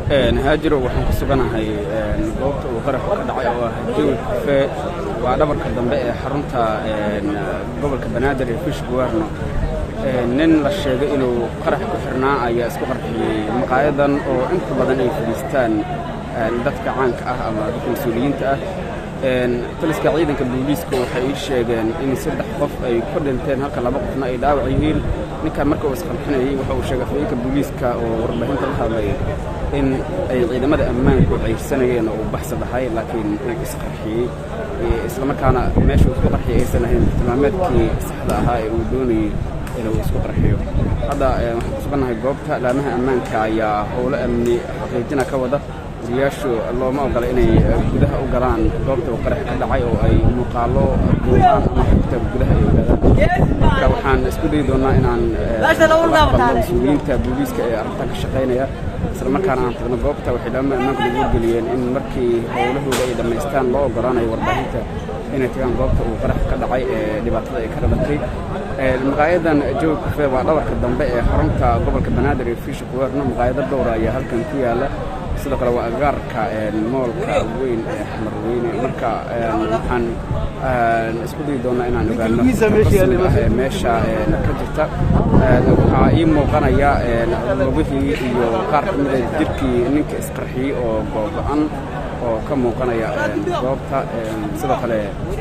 haajiro waxaan ku suganahay goobta uu qaraxu ka dhacay oo ah jawi kafee waa dhabarka dambe ee xarunta gobolka banaadir ee fish guwarno nin la sheegay inuu qarax ku xirnaa ayaa isku qarxiyey maqaayadan oo inta badan ay fadhiistaan dadka caanka ah ama dadka mas-uuliyiinta ah taliska ciidanka booliiska waxay ii sheegeen in saddex qof ay ku dhinteen halka laba qofna ay dhaawac yihiin ninkan marka uu isqarxinayey waxa uu sheegay afhayeenka booliiska oo warbaahinta la hadlay in ay ciidamada ammaanku ceysanayeen oo uu baxsa dhahay laakiin uu isqarxiyey islamarkaana meesha uu isku qarxiyay aysan ahayn tilmaameedkii saxda ahaa ee uu doonayey inuu isku qarxiyo hadda waxaan ku sugannahay goobta laamaha ammaanka ayaa howlo amni xaqiijina ka wada wariyaashu looma ogola inay gudaha u galaan goobta uu qarax ka dhacay oo ay muuqaalo duubaan ama xogta gudaha ay ogaadaan marka waxaan isku dayi doonnaa inaan mas-uuliyiinta booliiska ee arrintan ka shaqaynaya isla markaana aan tagno goobta waxay laamaha ammaanku nagu wargeliyeen in markii howlahooda ay dhammaystaan loo ogolaanayo warbaahinta inay tagaan goobta uu qarax ka dhacay ee dhibaatada ay ka dhalatay maqaayadan jawi kafee waa dhabarka dambe ee xarunta gobolka banaadir ee fiisha kuweerno maqaayado dhowra ayaa halkan ku yaala sidoo kale waa agaarka moolka weyn ee xamar weyne marka waxaan isku dayi doonnaa inaan ogaano rasmiga ah ee meesha ka jirta waxaa ii muuqanaya lugihii iyo qaar ka mida jirkii ninka isqarxiyey oo googo-an oo ka muuqanaya goobta sidoo kale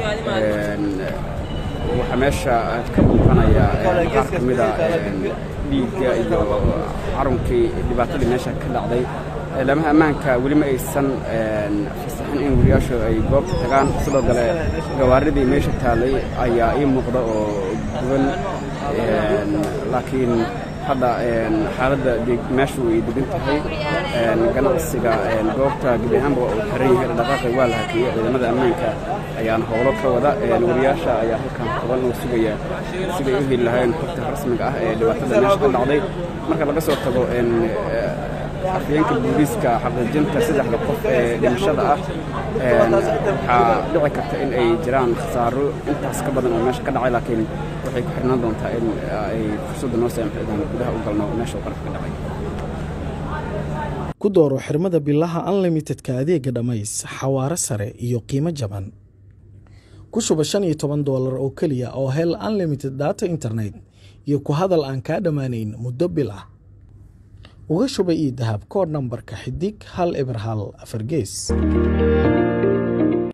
waxaa meesha ka muuqanaya qaar ka mida dhiigga iyo carunkii dhibaatadii meesha ka dhacday laamaha ammaanka weli ma aysan fasaxin in wariyaashu ay goobta tagaan sidoo kale gawaaridii meesha taalay ayaa ii muuqda oo guban laakiin hadda xaaladda meeshu ay degan tahay ganacsiga goobta gebi ahaanba uu xiran yahay dhaqaaqi waa la hakiyey ciidamada ammaanka ayaana howlo ka wada wariyaasha ayaa halkan toban oo sugaya siday u heli lahayn xogta rasmiga ah ee dhibaatada meesha ka dhacday marka laga soo tago afhayeenka booliiska xaqiijinta saddexda qof ee dhimashada ah waxaa dhici karta in ay jiraan khasaaro intaas ka badan oo meesha ka dhacay laakiin waxay ku xirnaan doontaa in ay fursadda noo saamxidaan gudaha u galno meesha uu qaraf ka dhacay ku dooro xirmada bilaha unlimitedka adeega dhammays xawaaro sare iyo qiimo jaban ku shuba shan iyo toban doolar oo keliya oo hel unlimited data internet iyo ku hadal aan kaa dhammaanayn muddo bil ah uga shuba io dahab koodh nambarka xidig hal eber hal afar gees